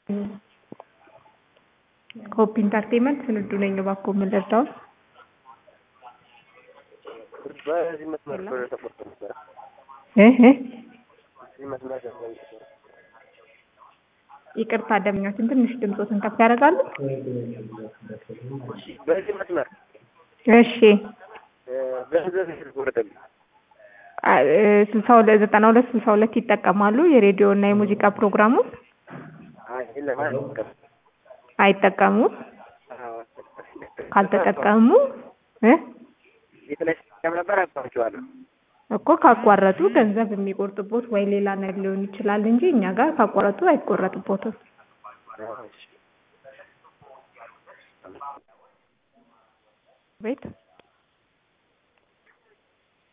ሆፕ ኢንተርቴንመንት ስንዱ ነኝ። እባክዎ ምን ልርዳው? በዚህ መስመር ብር ተቆርጦ ነበረ። እህ እዚህ መስመር ገንዘብ ተቆርጦ ይቅርታ ደምኛችን ትንሽ ድምፆትን ከፍ ያደርጋሉ? በዚህ መስመር እሺ እ ገንዘብ የተቆረጠብኝ ስልሳ ሁለት ዘጠና ሁለት ስልሳ ሁለት ይጠቀማሉ የሬዲዮ እና የሙዚቃ ፕሮግራሙን አይ የለም አልጠቀምም። አይጠቀሙም? አዎ ካልተጠቀሙ እ የተለያየ ሲስተም ነበር አቋርጬዋለሁ። እኮ ካቋረጡ ገንዘብ የሚቆርጥቦት ወይ ሌላ ነገር ሊሆን ይችላል እንጂ እኛ ጋር ካቋረጡ አይቆረጥቦትም። አዎ እሺ ቤት